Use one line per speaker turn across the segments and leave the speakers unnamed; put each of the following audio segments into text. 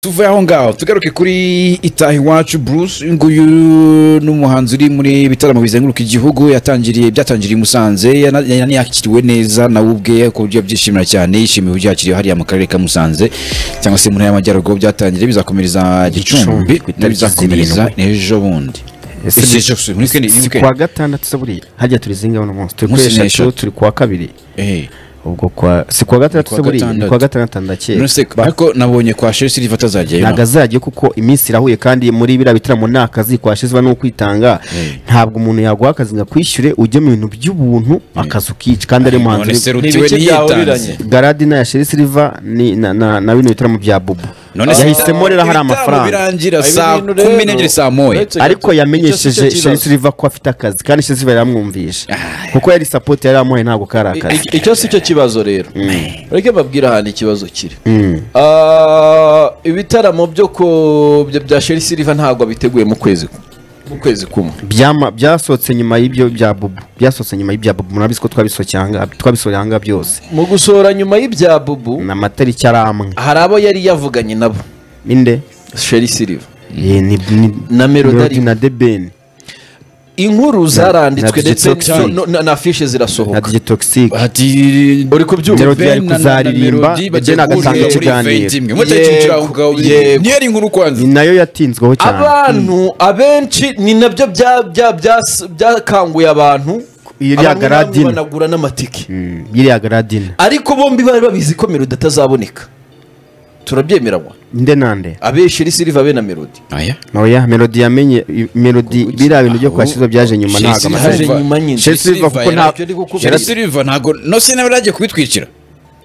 tuve aho ngaho tugaruke kuri itaha iwacu bruce uyu nguyu ni umuhanzi uri muri bitaramo bizenguruka igihugu yatangiriye byatangiriye i musanze yana- yana- yakiriwe neza nawe ubwe ku buryo byishimira cyane yishimiye uburyo yakiriwe hariya mu karere ka musanze cyangwa se mu ntara y'amajyaruguru byatangiriye bizakomereza gicumbi
Gicumbi, ku itariki
bizakomereza ejo bundi
Ese
Ese
ni-
ejo si- muri weekend, ni
si
weekend.
kuwa gatandatu se buriya hajya turi zingaho n'umunsi turi kuri
Umunsi ni
eshatu
eshatu.
turi kuwa kabiri
Eh.
ubwo kwa si kuwa gatandatu
Kuwa
se buriya ni
gatandatu.
kuwa gatandatu ndakeka
Nonese ariko nabonye kwa sheri siliva atazajyayo
ntabwo azajya kuko iminsi irahuye kandi muri biriya bitaramo nta kazi kwashizwa ni ukwitanga ntabwo umuntu yaguha akazi ngo akwishyure ujye mu bintu by'ubuntu akazi ukica kandi ari muhanzi
none se
uri-
rutiwe
Ntibike
ntiyitanze
byahuriranye.
garadi na ya sheri siliva ni- na- na na bino bitaramo bya bubu
none se
yahisemo rero hari amafaranga
birangira
Ibi
saa
bintu
kumi
rero,
n'ebyiri saa moya
uretse
ariko
gato, icyo
yamenyesheje sheri
si cyo kibazo.
siliva ko afite akazi kandi sheri siliva yaramwumvishe kuko yari sapoti yari yamuhaye ntabwo kari
I-
akazi
i- icyo si cyo kibazo rero reke babwire ahantu ikibazo kiri
Mm.
Ah, ibitaramo byo ku- bya- bya sheri siliva ntabwo biteguye mu kwezi mu kwezi kumwe
Byama- byasohotse nyuma y'ibyo bya bubu byasohotse nyuma y'ibya bubu murabizi ko twabisohokeye aha ngaha- twabisohoreye aha ngaha byose
mu gusohora nyuma y'ibya bubu
ni amatariki ari amwe
hari abo yari yavuganye nabo
inde
sheri siliva
Ye, ni- ni-
Na Melody.
Melody na debeni
inkuru
na
zaranditswe ndetse
Digitoxin.
no- no- na afishe
na
zirasohoka
dj toxic
ati
uri kubyumva
Melody yari kuzaririmba, Eden agatanga ikiganiro.
Yego.
niyari inkuru kwanza
ni nayo yatinzweho cyane
abantu abenshi ni nabyo bya- bya- bya- byakanguye abantu
Iyo iriya
Abantu namwe
Garadina.
banagura n'amatike
Mm, iriya garadina
ariko bombi bari babizi ko melodi atazaboneka turabyemeranywa
inde nande
abenshi iri siliva be na melodi
aya
oya melody yamenye i- melody biriya bintu byo
aho-
kwashyizwa byaje nyuma
Chelsea haje
ntabwo amatariki
haje
Silva.
nyuma nyine
Chelsea Silva kuko nta-
Nicyo ndi kukubwira.
sheri siliva ntabwo nose nawe yari agiye kubitwikira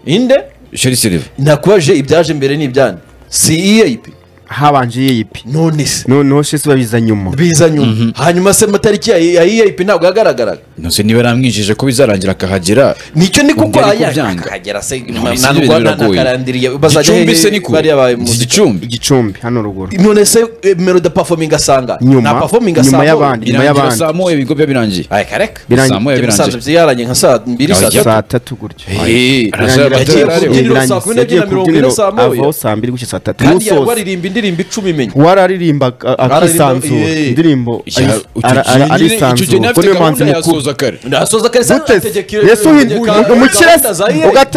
inde
sheri siliva
nakubaje ibyaje mbere n'ibyane si EAP
habanje yeyipi
none se
noneho shesi babiza nyuma
biza nyuma hanyuma se amatariki ya ya EAP ntabwo yagaragaraga
nose niba yaramwinjije ko bizarangira akahagera
nicyo ni
Ubwo
kuko
ariko
aya
byanga.
akagera se
None se
nta
ibyo bintu
Rwanda nta
biragoye.
karandiriye bazajya
gicumbi
hehe
se niko
bariya ba-
Ni gicumbi
igicumbi hano ruguru
none se eh, melody performing asanga
Nyuma. Nyuma y'abandi. Inyuma
birangira
y'abandi.
saa moya ibigo byo birangiye
aya kareka
Birangiye.
saa moya
Jya musanze
birangiye
byaranye nka saa mbiri saa tatu
saa tatu gutyo
Eh,
Birangira-
araza-
yagiye
araza-
kubyina.
yagiye
saa kumi n'ebyiri na mirongo ine
kubyiniro
saa moya.
avaho saa mbiri gutyo saa tatu
kandi yari
n'usoza
waririmba indirimbo icumi imenya
wararirimba a- akisanzura
Wararirimba- eh.
indirimbo
Icyo-
ari-
icyo
ara-
gihe nyine-
ara-
icyo gihe
arisanzura
nyine
kuko niwe
afite
muhanzi
gahunda
mukuru
yasoza kare
ndasoza kare se
guteze yesu uhinduka umukirasi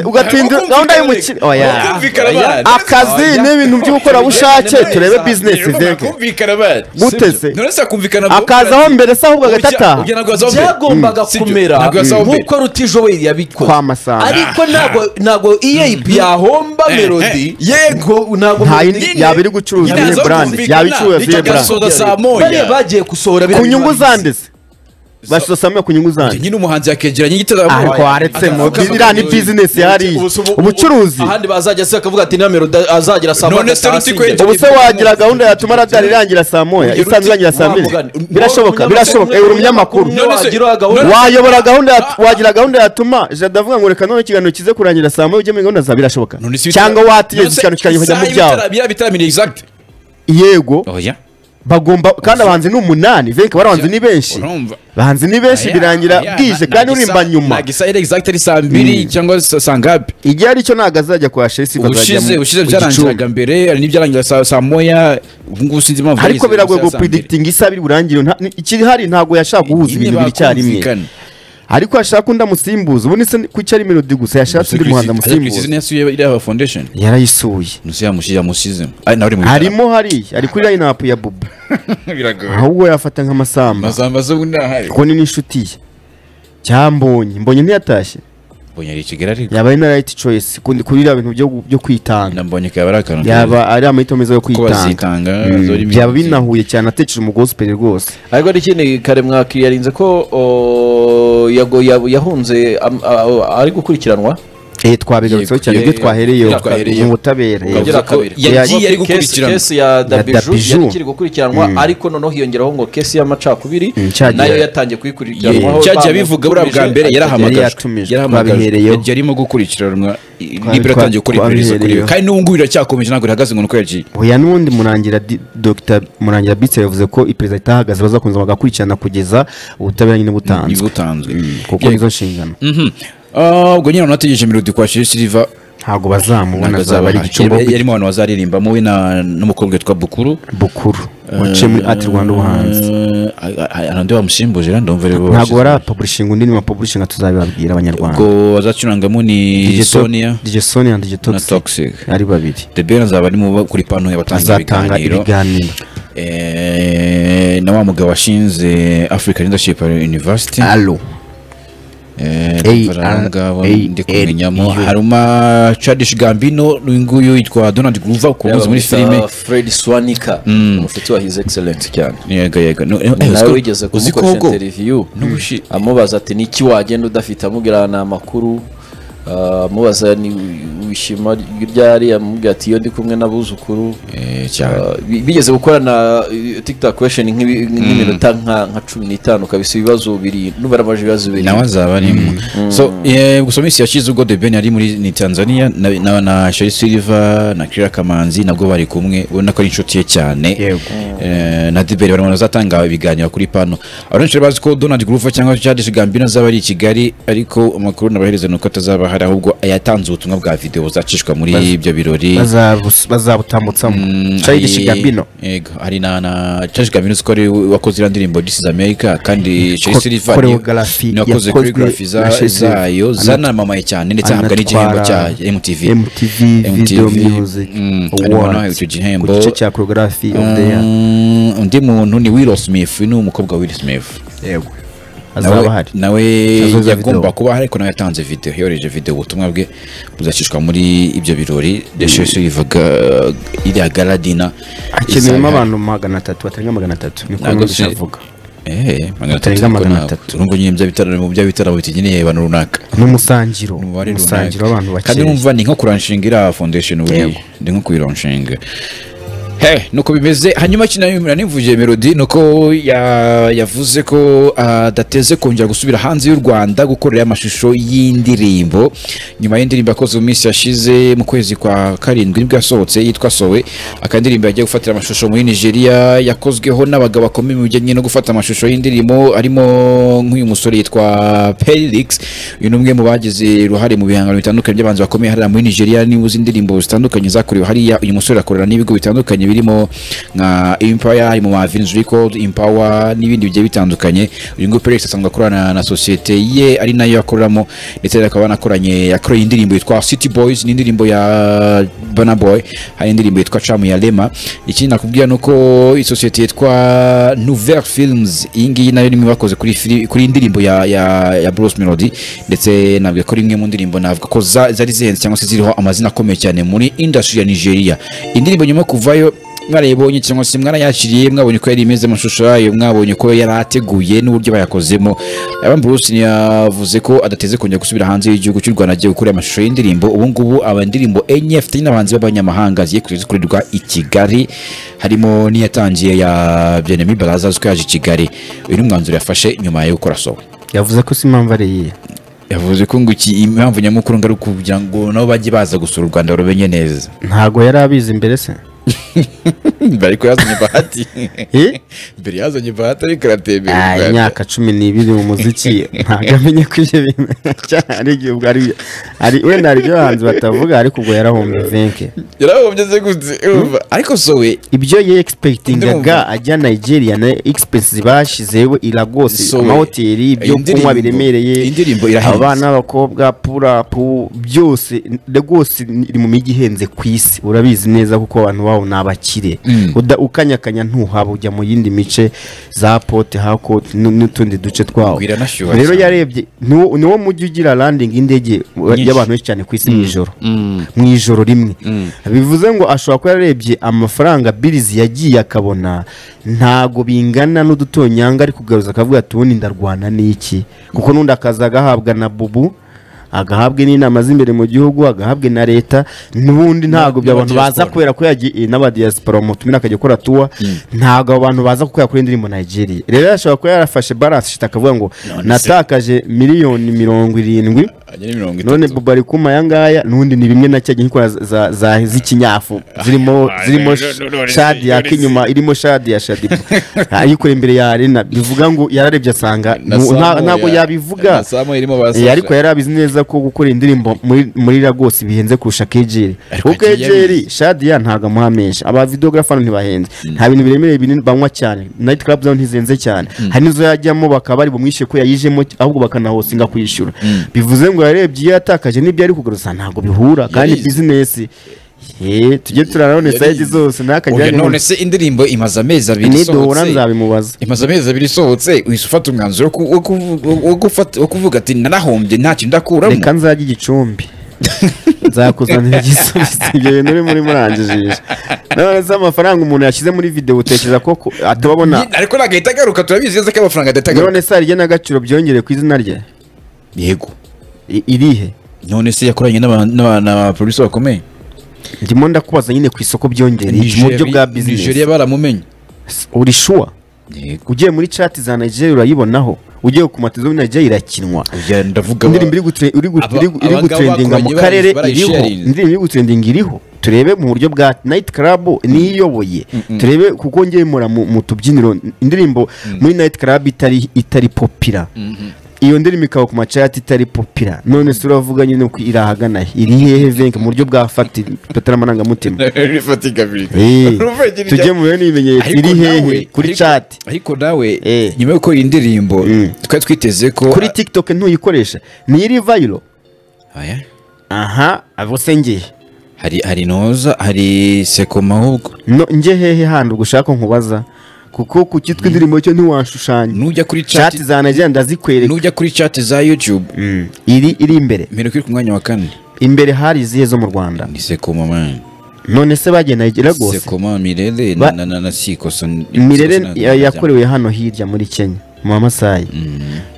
ugatinda gahunda y'umukire oya
Kumvikana bana.
akazi
Oya.
n'ibintu by'ubukoranabushake
Oya.
turebe
Oya.
bizinesi
Rero
zege
bakumvikana bari
guteze
none se akumvikana bwo-
akazaho mbere se ahubwo agahita ataha
Ugira ngo azaho mbere.
byagombaga
Si byo.
kumera
Ntabwo yasahowe mbere.
nk'uko rutishoboye yabikoze
Kwa Masamba.
ariko ntabwo ntabwo EAP yahomba melody yego ntabwo
nta
Melody
yindi
nyine-
yaba iri gucuruza
Nyine
iyi
aza
burande
kumvikana.
yaba icuruza iyi
Nicyo
burande
gasoza saa moya.
bariya bagiye gusohora
ku
biriya
nyungu
biba bizi.
zanditse bashyize samwe ku nyugu zanditse
nyine umuhanzi yakegeranya igitabo
ariko waretsemo iriya ni bizinesi yariye
Ubu se ubu-
ubucuruzi
ahandi bazajya se akavuga ati niba melody azagera saa
None
moya
se
agataha
Rutiko
asibye."
ubu se wagira gahunda yatuma radari irangira saa moya isanzwe irangira saa mbiri birashoboka birashoboka uri umunyamakuru
none se wagira gahunda
wayobora gahunda ya- wagira gahunda yatuma jada avuga ngo reka none ikiganiro kize kurangira saa moya ujye muri gahunda zawe birashoboka cyangwa wategereza ikiganiro kirangira ukajya mu byawe
biriya bitaramira exact
yego
oya
bagomba kandi abahanzi ni umunani venke barabanzi ni benshi
urumva
bahanzi ni benshi
Oya,
birangira
oya,
bwije
nta-
kandi
nta gisa-
urimba nyuma
nta gisahire exact ari saa mbiri cyangwa sa- saa ngapi
igihe aricyo ntabwo azajya kwa shesi
ubushize ubushize byarangiraga mbere hari n'ibyarangiraga saa saa moya ubu ngubu sinzi impamvu
ariko
yageze
biragoye
saa- saa mbiri.
gupuridikitinga isa biri burangire nta- ni- ikirihari ntabwo yashaka guhuza
Nyine
ibintu bibiri icyarimwe
bakumvikana.
ariko yashaka undi amusimbuza ubundi se kuki ari melodi gusa yashatse undi muhanzi
Asa Christine
amusimbuza
yasuye iriya foundation
yarayisuye
nuse yamushi yamusizemo ari nawe uri mu bitaramo.
harimo hariya ari kuri line up ya bubu
biragoye
ahubwo yafata nk'amasamba
masamba zo ubundi ahari
kuko ni n'inshuti ye cyambonye mbonye ntiyatashye
mbonye ari i kigali ariko
yaba ari na right choice kundi kuri iriya bintu byo byo kwitanga
nambonye kaba ari akantu
yaba ari amahitamo meza yo
ko
kwitanga
bazitanga
Mm,
zori
byaba binahuye cyane atekereje umugospel rwose
ariko n'ikindi karemwaki yarinze ko o, yago- ya- yahunze am- a- a- ari gukurikiranwa
eh twabigarutseho cyane ibyo
Yego,
twahereyeyo
ibyo twahereyeyo.
mu butabera
Ugira
yego.
Yavuze ko
kabiri.
yagiye ari
Kesi-
gukurikirana
kesi ya dabiju
Dabiju.
yari ikiri gukurikiranwa ariko noneho hiyongeraho ngo kesi y'amacakubiri
Mm, cyagiye.
nayo yatangiye kuyikurikiranwaho
cyagiye abivuga buriya bwa mbere
Yari
yarahamagajwe
yatumijwe,
yarahamagajwe
twabihereyeho.
yagiye arimo gukurikiranwa i-
Twa-
nibura atangiye gukora iperereza kuri we
twabihereyeho.
kandi n'ubu ngubu biracyakomeje ntabwo rihagaze ngo ni uko yagiye
oya n'ubundi murangira di- Dr murangira bitse yavuze ko iperereza itahagaze bazakomeza bagakurikirana kugeza ubutabera nyine
niba
butanzwe
utanzwe
kuko
Yego.
nizo nshingano
Mhm. Ah, ubwo nyine abantu bategereje melodi kwa shiri siliva
ntabwo bazamubona
ntabwo
azaba ari
azaba
igicumbi
ahari.
ahubwo
yarimo abantu bazaririmba wowe na- n'umukobwa witwa bukuru
bukuru waciye muri ati rwanda ubuhanzi
Eh, a- a- hari undi wamusimbuje rero ndumva rero
ntabwo
bose-
barapaburishinga undi ni paburishinga tuzabibabwira abanyarwanda
ubwo azacurangamo ni sonia
dj sonia dj
na
toxic
toxic
ari babiri
the ben azaba ari mu ba- kuri pano yabatanga
azatanga
ibiganiro
ibiganiro
Eh, na wa mugabo washinze african leadership university
alo
Eh,
A-
ndumva rero abo ngabo
A-
ndi kumenyamo
L- U.
haruma chadish gambino uyu nguyu yitwa donald groove ukunze muri filime
fred swanika umushuti wa his excellence cyane
yego yego No- eh,
nawe
uziko-
wigeze
uziko
kumukoresha
ahubwo-
interiviyu amubaza ati niki wagenda udafite amubwira ni amakuru ah, amubaza ni wishima ryari amubwira ati iyo ndi kumwe n'abuzukuru
Eh, cyane.
Ah, bi- bigeze gukorana eh, tiktok question nk'ibi- nk'iminota nka nka cumi n'itanu kabisa ibibazo birindwi n'ubara amaje ibibazo
nawe
birindwi
azaba arimo so eh, gusa minsi yashize ubwo The Ben yari muri ni Tanzania na na, na Sheri Silver na Kira Kamanzi nabwo bari kumwe ubona ko ari inshuti ye cyane
Yego.
eh, na The Ben barimo bazatanga ibiganiro kuri pano abenshi bazi ko Donald Groove cyangwa Childish Gambino azaba ari i Kigali ariko amakuru nabahereza ni uko atazaba hari ahubwo yatanze ubutumwa bwa video zacishwa muri ibyo birori
Bazabus- bazabutamutsamo
Mm,
Child
hari-
Shigabino
yego hari na na Childish Gambino ko ari we wakoze iriya ndirimbo This is America kandi Sheri
Ko-
Silver
choreography
nakoze
yakozwe
choreography za-
na Sheri Silver.
zayo
Anat-
zanamamaye cyane ndetse ahabwa n'igihembo cya
anatwara
MTV
MTV Video Music
mm, harimo nawe
Awards
icyo gihembo
ku gice cya choreography of the year
Mm, undi muntu ni Will Smith ni umukobwa wa Will Smith
yego azaba
nawe
ahari
nawe
Azoza
yagomba
video.
kuba ahari ariko nawe yatanze video yohereje video ubutumwa bwe buzacishwa muri ibyo birori deshesi bivuga iriya garadina
hakenewemo abantu magana atatu batarenga magana atatu niko
Ntabwo
numvise
se-
avuga
Eh, magana
Batarenga
atatu ariko
magana
ntabwo.
atatu.
urumva nyine bya bitaramo mu bya bitaramo bitugeneye abantu runaka
n'umusangiro
umubare
umusangiro
runaka.
w'abantu
kandi
bakeya
numva ni nko kuranshinga iriya foundation buriya
Yego.
ni nko kuyironshinga he nuko bimeze hanyuma kinayumira nimvuje melody nuko ya- yavuze ko ah, adateze kongera gusubira hanze y'u rwanda gukorera amashusho y'indirimbo nyuma y'indirimbo yakoze mu minsi yashize mu kwezi kwa karindwi nibwo yasohotse yitwa sowe akandirimbo yagiye gufatira amashusho muri nigeria yakozweho n'abagabo bakomeye mu bijyanye no gufata amashusho y'indirimbo arimo nk'uyu musore yitwa Pelix uyu ni umwe mu bagize uruhare mu bihangano bitandukanye by'abanzi bakomeye hariya muri Nigeria niba uzi indirimbo zitandukanye zakorewe hariya uyu musore akorana n'ibigo bitandukanye birimo nka Empire mu Mavins Record Empower n'ibindi bigiye bitandukanye uyu nguyu Pelix asanzwe akorana na sosiyete ye ari nayo akoreramo ndetse akaba anakoranye yakoreye indirimbo yitwa City Boys n'indirimbo ya Burna Boy hari indirimbo yitwa Chamu ya Lema ikindi nakubwira ni uko iyi sosiyete yitwa Nouvelle Films iyi ngiyi nayo nimwe bakoze kuri fili- kuri indirimbo ya ya ya Bruce Melody ndetse nabwiye ko ari imwe mu ndirimbo navuga ko za- zari zihenze cyangwa se ziriho amazina akomeye cyane muri industry ya Nigeria indirimbo nyuma yo kuvayo mwarayibonye cyangwa se mwarayakiriye mwabonye ko yari imeze amashusho yayo mwabonye ko yari ateguye n'uburyo bayakozemo Aaron Bruce yavuze ko adateze kongera gusubira hanze y'igihugu cy'u Rwanda agiye gukora amashusho y'indirimbo ubu ngubu aba indirimbo enye afite n'abahanzi b'abanyamahanga zigiye kujya zikorerwa i Kigali harimo n'iyatangiye ya Bien-Aimé Baraza azwi ko yaje i Kigali uyu ni umwanzuro yafashe nyuma yo gukora sowe
yavuze ko si impamvu ari iyihe
yavuze ko ngo iki impamvu nyamukuru ngo ari ukugira ngo nabo bajye baza gusura u Rwanda rumenye neza
ntabwo yari abizi mbere se
bari kuyazanye bahati
Eh?
mbere yazanye bahati ariko iratembera
Ah, imyaka cumi n'ibiri mu muziki ntabwo amenya ko ibyo bintu cyane ari igihe ubwo ari ari wenda hari ibyo abahanzi batavuga ariko ubwo yarahombye venke
yarahombye gute urumva ariko sowe
ibyo yegispekitingaga
Ndumva.
ajya nigeria na egispesi bashizeho iragose
So,
amahoteli ibyo
iyi
kunywa
ndirimbo-
biremereye
iyi ndirimbo irahenze.
abana b'abakobwa purapu byose rwose iri mu mijyi ihenze ku isi urabizi neza kuko abantu bawo ni abakire Uda- ukanyakanya ntuhaba ujya mu yindi mice za pote hakote n'utundi duce twawo
Bwira anashyuha
rero
cyane.
yarebye niwo niwo mujyi ugira landingi y'indege y'abantu benshi cyane ku isi mu ijoro mu ijoro rimwe bivuze ngo ashobora kuba yarebye amafaranga birizi yagiye akabona ntago bingana n'udutonyanga ari kugaruza akavuga ati ubundi ndarwana n'iki kuko n'undi akaza agahabwa na bubu agahabwa n'inama z'imbere mu gihugu agahabwa na leta n'ubundi ntabwo ibyo
n'aba
abantu baza
diaspora.
kubera ko yagiye n'abadiyasipora mu tumina akajya akora tuwa ntabwo abo bantu baza kuko yakora indirimbo Nigeria rero ashobora kuba yarafashe balance shit akavuga ngo natakaje miliyoni mirongo irindwi
ajya ni mirongo
none
itatu
buba ari kuma aya ngaya n'undi ni bimwe na cya gihe nkora za- za z'ikinyafu zirimo
Ah,
zirimo
no, no, no, no,
shadi ya
no,
kinyuma irimo shadi ya shadibu ayikora imbere ya arena bivuga ngo yararebye asanga
Na
mu- nta-
Samuel
ntabwo
ya- na
yabivuga
Samuel irimo barasasha.
Eh, ariko yari abizi neza ko gukora indirimbo muri- muri ragose bihenze kurusha kejeri
Ariko
kuko
yagiye
kejeri shadiya ntabwo amuha menshi aba videogarafa hano ntibahenze nta bintu biremereye binini banywa cyane nayiti karabu zabo ntizihenze cyane hari n'izo yajyamo bakaba bari bumwishe ko yayijemo ahubwo bakanahosinga kuyishyura bivuze ngo yarebye iyo yatakaje n'ibyo ari kugaruza ntabwo bihura kandi
Yarize.
bizinesi ye tujye turarabona
Yarize.
sayidi zose
Oya,
ntakagira
none se indirimbo imaze amezi abiri
niduhura
isohotse
nzabimubaza
imaze amezi abiri isohotse uhise ufata umwanzuro wo ku- wo kuvu- wo gufata- wo kuvuga ati narahombye ntacyo ndakuramo
reka nzajya igicumbi nzakuzanira igisubizo ibyo bintu urimo urimo uranjijisha none se amafaranga umuntu yashyize muri videwo utekereza ko ko atababona
Ni- ariko nagahita agaruka turabizi neza ko amafaranga adahita agaruka
none se hari igenagaciro byongere ku izina rye
yego
I- irihe
none se yakoranye n'aba- n'aba- n'abaproducer bakomeye
ndimo ndakubaza nyine ku isoko byongere iki mu buryo bwa
Nigeria-
bizinesi
Nigeria baramumenye
uri shuwa
yego
ugiye muri cati za nigeria urayibonaho ugiye ku matizo muri nigeria irakinwa
Oya, ndavuga
indirimbo iri gutre- iri gu-
Aba-
iri gu- iri
abangaba
gutrendinga mu
bakoranye
karere
barayi-
iriho
barayisharinze.
indirimbo iri gutrendinga iriho turebe mu buryo bwa nayiti karabu niyiyoboye turebe kuko ngewe mura mu mu tubyiniro indirimbo muri nayiti karabu itari itari popira iyo ndirimbo ikaba ku macati itari popira none se uravuga nyine ko iri ahagana he? iri hehe venke mu buryo bwa fati amarangamutima
rifatikabilite
Eh,
Urumva igira-
tujye mu bihe n'ibimenyetso
Ariko
iri hehe
nawe-
kuri
ariko-
cati
ariko nawe
Eh.
nyuma y'uko iyi ndirimbo twari twiteze ko
kuri tikitoke ntuyikoresha ntiyiri vayiro
Oya,
aha abo sengeye
hari hari noza hari sekoma ahubwo
no nge hehe handi ubwo ushaka nkubaza kuko ku cyitwa indirimbo cyo ntiwashushanya
nujya kuri chat
chat za najya ndazikwereka
nujya kuri chat za youtube
Mm, iri iri imbere
mbere ko iri ku mwanya wa kane
imbere hari izihe zo mu rwanda
ni sekoma man
none se bagiye nayigera rwose
sekoma mirere
Ba-
na na- na na sikoso
mirere ya- yakorewe hano hirya muri kenya mu bamasayi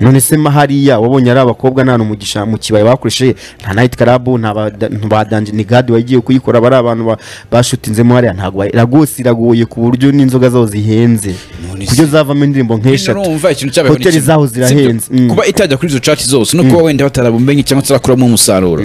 none se ma hariya wabonye ari abakobwa nta n'umugisha mu kibaya bakoresheje nta nayiti karabu nta ba- nta ba danjini gadi wagiye kuyikora bari abantu ba- bashutinzemo hariya ntabwo bayi- ragose iragoye ku buryo n'inzoga zabo zihenze
None se-
ku buryo zavamo indirimbo nk'eshatu
urumva ikintu cyabaye
hoteli zaho zirahenze Mm.
kuba itajya kuri izo chat zose no kuba wenda batarabumenye cyangwa batarakuramo umusaruro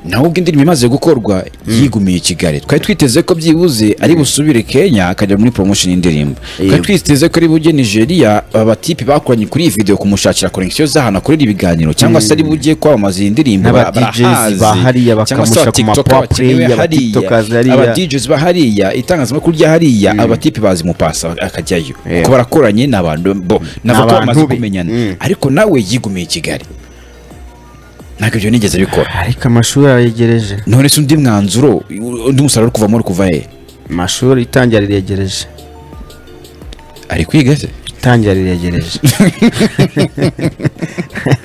naho ubwo indirimbo imaze gukorwa yigumiye i kigali twari twiteze ko byibuze ari busubire kenya akajya muri promotion y'indirimbo twari
Yego.
twiteze ko ari bujye nigeria abatipe bakoranye kuri iyi video kumushakira connection z'ahantu akorera ibiganiro cyangwa se ari bujye kwamamaza iyi ndirimbo
N'aba DJs ba hariya
cyangwa se
bakamusha
abatiktok
ku mapopulayi,
bakenewe
aba tiktokers
hariya
hariya.
aba DJs ba hariya itangazamakuru rya hariya abatipe bazi mupasa akajyayo
Yego.
kuko barakoranye ni abantu bo nava ko
N'abantu
bamaze
be.
kumenyana
Mm.
ariko nawe yigumiye i kigali ntabwo ibyo nigeze bikora
ariko amashuri arayegereje
none se undi mwanzuro undi musaruro uri kuvamo uri kuva he
amashuri itangira riregereje
ari kwiga se
itangira riregereje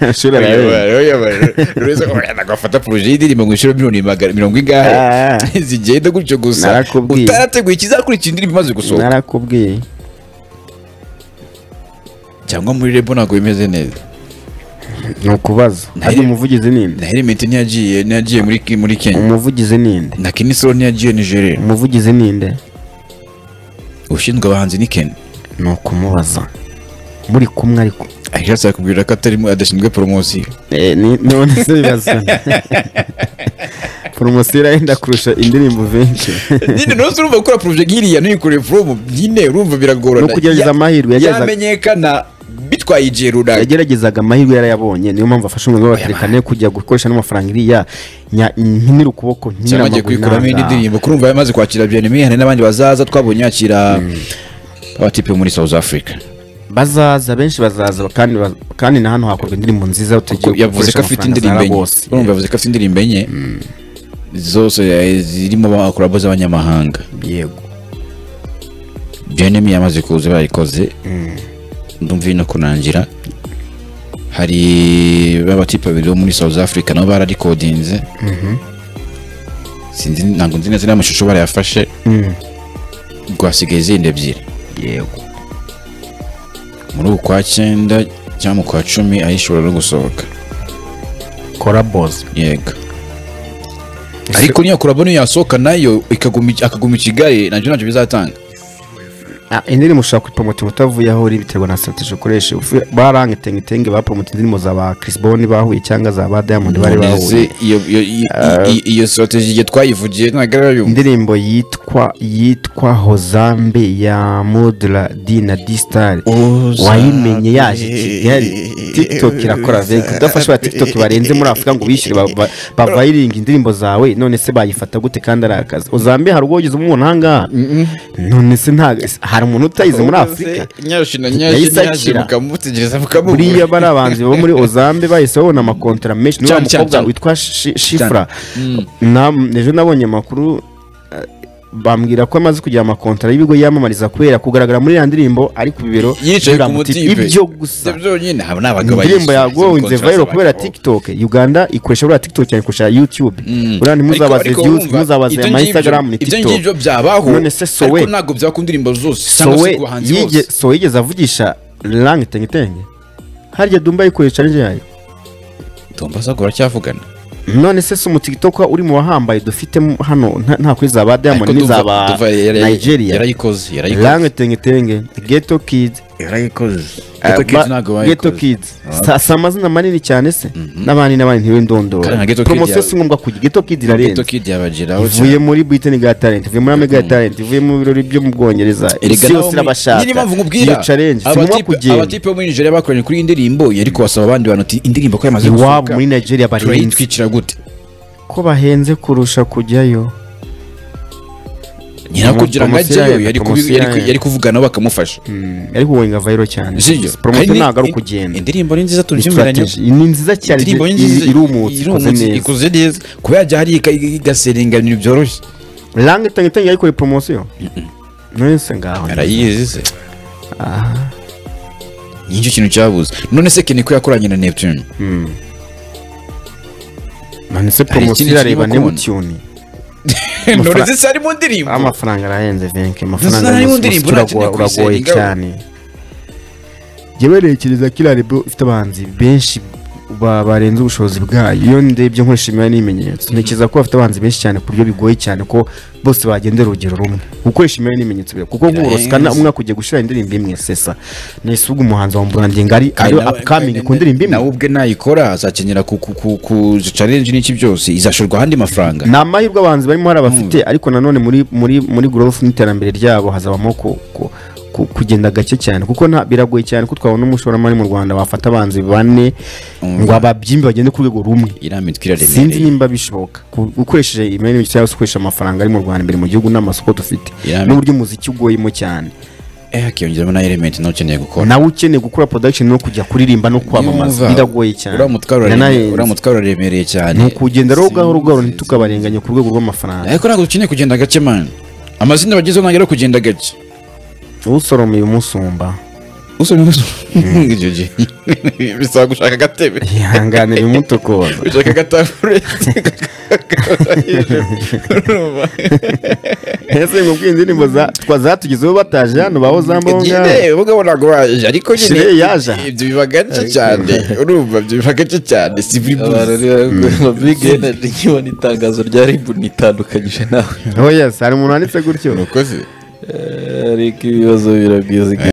amashuri arayegereje
agafata poroje y'indirimbo ngo inshuro miliyoni magana mirongo ingahe
Ah.
zigenda gutyo gusa
Narakubwiye.
utarateguye ikizakurikira indirimbo imaze gusohoka
narakubwiye
cyangwa muri rebo ntabwo bimeze neza
ni ukubaza hajya umuvugizi ninde
na heremeti ntiyagiye ntiyagiye muri muri kenya
umuvugizi ninde
na kinisoro ntiyagiye nigeria
umuvugizi ninde
ushinzwe abahanzi ni kenya
ni ukumubaza muri kumwe ariko
ariko azakubwira ko atarimo adashinzwe poromosiyo
Eh, ni- none se bibazo poromosiyo irahenda kurusha indirimbo benshi
nyine nose urumva gukora poroje nk'iriya ntuyikoreye promo nyine urumva biragorana
No kugerageza
Ya-
amahirwe, yagerageza-
yamenyekana bitwaye igihe runaka
yageragezaga amahirwe yarayabonye niyo mpamvu afashe umwanzuro wa terekane kujya gukoresha n'amafaranga iriya nya- nkinira ukuboko nkinira
cyamagiye
amaguru
kuyikuramo indi
nanga.
ndirimbo kurumva yamaze kwakira byeneme hari n'abandi bazaza twabonye yakira abatipe muri South Africa
bazaza benshi bazaza kandi ba- kandi na hano hakorwa indirimbo nziza
Kuko
tugiye
yavuze ko afite indirimbo enye urumva yavuze ko afite indirimbo enye zose eh, zirimo abakorabo z'abanyamahanga
yego
byenemi yamaze kuza barikoze ndumva ino kunangira hari babatipe babiri bo muri south africa nabo bararikodinze sinzi ntabwo nzi neza niba amashusho barayafashe rwasigaye izindi ebyiri
yego
muri uku kwa cyenda cyangwa mu kwa cumi ayishobora no gusohoka
korabozi
yego ariko niyo kurabo niyo yasohoka nayo ikaguma i- akaguma i kigali nabyo ntacyo bizatanga
Ah, indirimbo ushaka kuyipromotinga utavuye aho uri biterwa na strategy ukoresha Ufu- barangitengitenge bapromotinga indirimbo za ba Chris Brown bahuye cyangwa za ba Diamond bari bahuye
Ese iyo iyo- iyo- iyo- iyo strategy igihe twayivugiye ntabwo arayumva
indirimbo yitwa yitwa Hozambe ya Modra D na D Star wayimenye yaje Kigali TikTok irakora vega udafashe ba TikTok barenze muri Afurika ngo bishyure ba- ba- bavayiringa indirimbo zawe none se bayifata gute kandi ari akazi Hozambe hari ubwo wagize umuntu ahangaha none se nta hari umuntu utayize muri Afurika
nyashi na nyashi
Yahise
nyashi
akira.
mukamutegereza mukamubura
buriya bari abanzi bo muri ozambe bahise babona amakontara menshi n'uwo
Cyane, cyane,
mukobwa
cyane.
witwa Shi- shifura Na- ejo nabonye amakuru eh, bambwira ko amaze kugira amakontara y'ibigo yamamariza kubera kugaragara muri ya ndirimbo ari ku bibero
yicaye ku
biramutse-
mutipe
ibyo gusa
Ibyo byonyine haba n'abagabo
indirimbo
bayise,
yagonze
izi
vayiro
contrast
kubera
abagabo.
tiktok uganda ikoresha buriya tiktok cyane kurusha youtube buriya ntimuzabaze
Ariko- ariko
views
wumva,
ntimuzabaze
ibyo
ama
ngibyo-
instagram ni
ibyo
tiktok
ngibyo byabaho
None se Sowe-
ariko ntabwo byaba ku ndirimbo zose cyangwa se
sowe
ku bahanzi
yige
bose
sowe yigeze avugisha rangi tengitenge harya dumba yikoresha nje yayo
tumba zagora cyavugana
none se si umutikitoka uri mu bahambaye dufite mu- hano nta- nta kuri za ba diamond n'iza ba nigeria
yarayikoze
rangi tengitenge geto kids
yarayikoze
eh, ba-
geto
Ghetto Kids. Sa- si amazina manini cyane se n'abandi n'abandi ntiwe
Kandi na Ghetto
ndondora
Kid
promosiyo
yawe.
si ngombwa kujya geto kids irarenze
kidi yabageraho
ivuye muri britain got talent ivuye muri america got talent ivuye mu birori byo mu bwongereza isi yose irabashaka
niyo mpamvu nkubwira
iyo challenge si ngombwa
abatipe
kugenda
abatipe bo muri nigeria bakoranye kuri iyi ndirimbo yari kubasaba abandi bantu ati indirimbo ko yamaze
iwabo
gusohoka
muri nigeria barenze
turayitwikira gute
ko bahenze kurusha kujyayo
nyirakugira ngo
Promosiyo
ajyeyo
ya-
yari kubi-
promosiyo
yari ku-
ya-
yari kuvuganaho bakamufasha
ariko wowe nga vayiro cyane
sibyo
promote
Kandi
ntabwo ari
in-
ukugenda
indirimbo ni nziza
Ni
tubyemberanye
strategy. ni nziza cyane
indirimbo ni nziza
i- irumutse ikoze
irumutse,
neza
ikoze neza kuba yajya hari igaserenga ibintu byoroshye
rangi tangitangi yayikore promosiyo nonese ngaho
arayizi se ni cyo kintu cyabuze none se keniko yakoranye na neptune
nonese
Hari ikindi
promosiyo irareba
kirimo
nebutiyuni
none se ari mu ndirimbo
amafaranga arahenze venke amafaranga
Zana
ari mu
y'indirimbo,
musitira
ntakeneye
urago- uragoye
kuyisengaho.
cyane jyewe ntekereza ko iriya rebo ifite abahanzi benshi ba- barenze ubushobozi bwayo iyo ndebye nkoresha imibare n'ibimenyetso ntekereza ko bafite abahanzi benshi cyane ku buryo bigoye cyane ko bose bagendera urugero rumwe gukoresha imibare n'ibimenyetso biragoye. kuko nk'uburosikana
Birahenze.
umwaka ugiye gushyira indirimbo imwe sesa nahise ubwo umuhanzi wa mburandinga ari
Kandi
ariwe
nawe-
upcoming
kandi
ku ndirimbo imwe
nawe ubwe nayikora azakenera ku ku ku ku challenge n'iki byose izashorwa ahandi mafaranga
ni amahirwe abahanzi barimo hari abafite ariko nanone muri muri muri growth n'iterambere ryabo hazabamo ku- ku- ku- kugenda gake cyane kuko nta biragoye cyane ko twabona umushoramari mu rwanda wafata abahanzi bane ngo ababyimbi bagende ku rwego rumwe
inama itwiraremereye
sinzi nimba bishoboka Ku- ukoresheje imari cyangwa se ukoresha amafaranga ari mu rwanda imbere mu gihugu n'amasoko dufite
Irame.
n'uburyo umuziki ugoyemo cyane
eh hakiyongeramo na element nawe ukeneye gukora
nawe ukeneye gukora production no kujya kuririmba no kwamamaza
Yumva,
biragoye cyane
uriya mutwaro uraremereye-
Nanahenze.
uriya mutwaro uraremereye cyane
ni ukugenda rero gahoro gahoro ntitukabarenganye ku rwego rw'amafaranga
ariko ntabwo dukeneye kugenda gake mani amazina bagezeho ntabwo ari kugenda gake
usoromeye umusumba
usomye umusoro icyo gihe bisaba gushaka agatebe
ihangane bimutokoza
ushaka agatambure
ese ngubwiye indirimbo za- twa- zatugezeho bataje hano baho zambaho ngaho
ubugabo ntabwo baje ariko nyine
Shire yaje.
ibyo biba gake cyane urumva ibyo biba gake cyane si buri
abantu
munsi
rero big energy nkibona itangazo rya ribu nitandukanyije nawe
oh yes hari umuntu wanditse gutyo
urakoze
Eh, ariko ibibazo biragwiziga